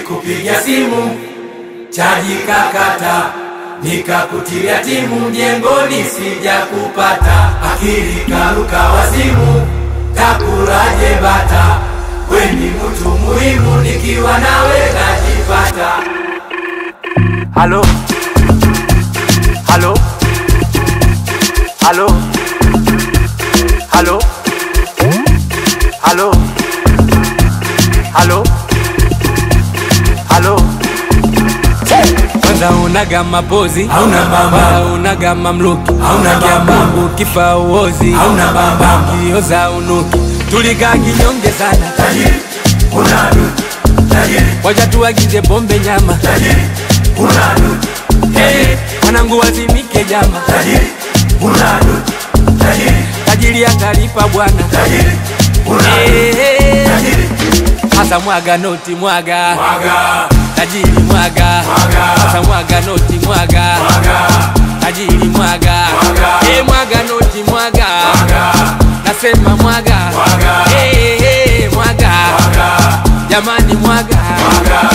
nilikupigia simu chaji kakata, nikakutilia timu mjengoni, sija kupata akili karuka wazimu, takulaje bata, weni mtu muhimu, nikiwa nawe najipata. Halo, halo, halo, halo, halo, halo, halo. kwanza unaga mapozi Hauna bamba. wala unaga mamluki Hauna bamba. Mungu kifa uozi Hauna bamba. kioza unuki tulikaa kinyonge sana Tajiri, una dutu, tajiri, wacha tuagize pombe nyama tajiri, una dutu, hey, wanangu wazimike jama tajiri, una dutu, tajiri, tajiri atalipa bwana tajiri, una dutu, hey, tajiri, hasa mwaga noti mwaga mwaga, tajiri mwaga Mwaga. hasa mwaga noti mwaga mwaga, tajiri mwaga Mwaga. hey, mwaga noti mwaga mwaga, nasema mwaga Mwaga. hey, hey, mwaga mwaga, jamani mwaga mwaga,